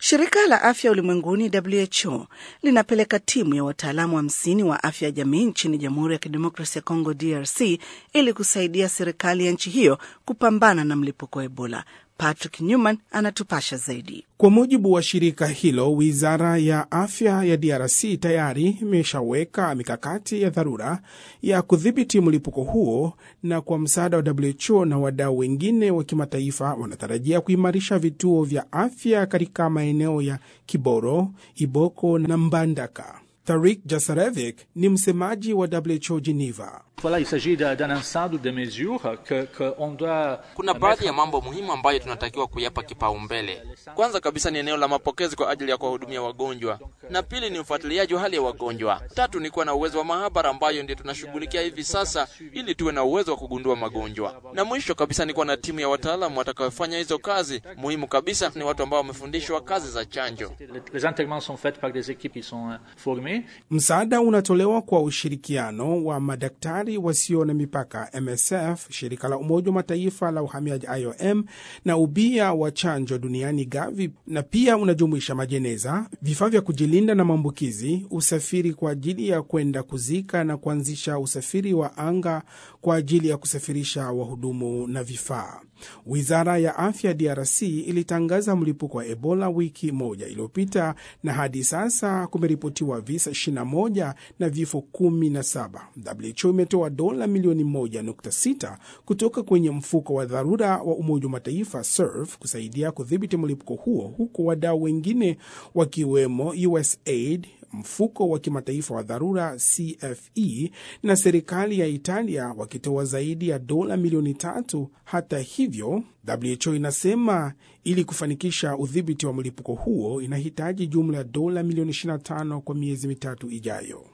Shirika la afya ulimwenguni WHO linapeleka timu ya wataalamu hamsini wa, wa afya ya jamii nchini Jamhuri ya Kidemokrasia ya Kongo DRC ili kusaidia serikali ya nchi hiyo kupambana na mlipuko wa Ebola. Patrick Newman anatupasha zaidi. Kwa mujibu wa shirika hilo, wizara ya afya ya DRC tayari imeshaweka mikakati ya dharura ya kudhibiti mlipuko huo, na kwa msaada wa WHO na wadau wengine wa kimataifa wanatarajia kuimarisha vituo vya afya katika maeneo ya Kiboro, Iboko na Mbandaka. Tarik Jasarevic ni msemaji wa WHO Geneva. Voilà, il s'agit d'un ensemble de mesures que, que on doit... Kuna baadhi ya mambo muhimu ambayo tunatakiwa kuyapa kipaumbele. Kwanza kabisa ni eneo la mapokezi kwa ajili ya kuwahudumia wagonjwa, na pili ni ufuatiliaji wa hali ya wagonjwa. Tatu ni kuwa na uwezo wa maabara ambayo ndio tunashughulikia hivi sasa, ili tuwe na uwezo wa kugundua magonjwa, na mwisho kabisa ni kuwa na timu ya wataalamu watakayofanya hizo kazi. Muhimu kabisa ni watu ambao wamefundishwa kazi za chanjo. Les enterrements sont faits par des équipes qui sont formées. Msaada unatolewa kwa ushirikiano wa madaktari wasio na mipaka MSF, shirika la Umoja wa Mataifa la uhamiaji IOM na ubia wa chanjo duniani Gavi, na pia unajumuisha majeneza, vifaa vya kujilinda na maambukizi, usafiri kwa ajili ya kwenda kuzika na kuanzisha usafiri wa anga kwa ajili ya kusafirisha wahudumu na vifaa. Wizara ya afya DRC ilitangaza mlipuko wa Ebola wiki moja iliyopita na hadi sasa kumeripotiwa visa 21 na vifo 17. WHO imetoa dola milioni 1.6 kutoka kwenye mfuko wa dharura wa Umoja wa Mataifa SURF kusaidia kudhibiti mlipuko huo, huku wadau wengine wakiwemo USAID, mfuko wa kimataifa wa dharura CFE na serikali ya Italia wakitoa zaidi ya dola milioni tatu. Hata hivyo, WHO inasema ili kufanikisha udhibiti wa mlipuko huo inahitaji jumla ya dola milioni 25 kwa miezi mitatu ijayo.